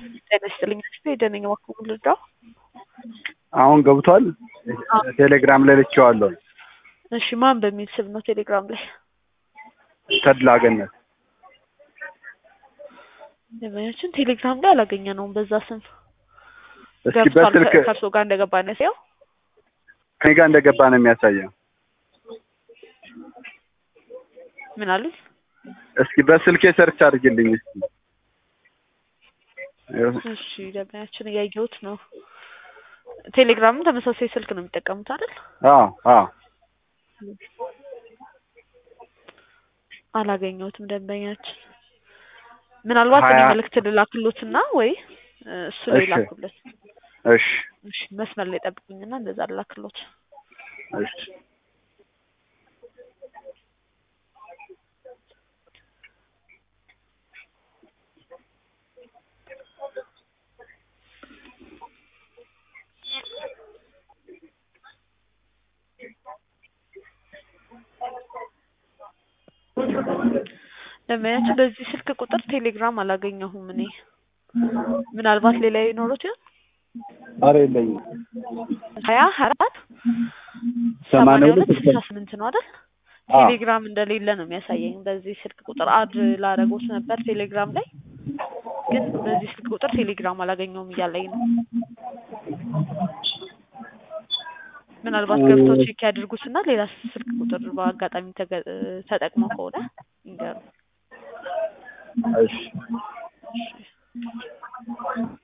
ጤና ይስጥልኝ። የደነኝ እባክዎ ልርዳው? አሁን ገብቷል። ቴሌግራም ላይ ልኬዋለሁ። እሺ ማን በሚል ስም ነው ቴሌግራም ላይ? ተድላ ገነት ደንበኛችን ቴሌግራም ላይ አላገኘ ነውም በዛ ስም እስኪ ገብቷል። በስልክ ከ- ከእርሶ ጋር እንደገባ ነው ያሳየው? ከኔ ጋር እንደገባ ነው የሚያሳየው። ምን አሉኝ? እስኪ በስልኬ ሰርች አድርግልኝ እስኪ። እሺ ደንበኛችን እያየሁት ነው። ቴሌግራምም ተመሳሳይ ስልክ ነው የሚጠቀሙት አይደል? አዎ አዎ አላገኘሁትም ደንበኛችን። ምናልባት እኔ ሀያ- መልእክት ልላክሎትና ወይ እ፣ እሱ ላይ እሺ። ላኩለት። እሺ እሺ መስመር ላይ ጠብቁኝና እንደዛ ልላክሎት። እሺ ደንበኛችን በዚህ ስልክ ቁጥር ቴሌግራም አላገኘሁም እኔ። ምናልባት ሌላ ይኖሩት ይሆን? ኧረ የለኝም። ሀያ ሀያ አራት ሰማንያ ሰማንያ ሁለት ሁለት ስልሳ ስምንት ነው አይደል? አዎ ቴሌግራም እንደሌለ ነው የሚያሳየኝ። በዚህ ስልክ ቁጥር አድ ላደረጉት ነበር ቴሌግራም ላይ ግን በዚህ ስልክ ቁጥር ቴሌግራም አላገኘውም እያለኝ ነው። ምናልባት ገብተው ቼክ ያድርጉትና ሌላ ስልክ ቁጥር በአጋጣሚ ተገ- ተጠቅመው ከሆነ ይንገሩ። እሺ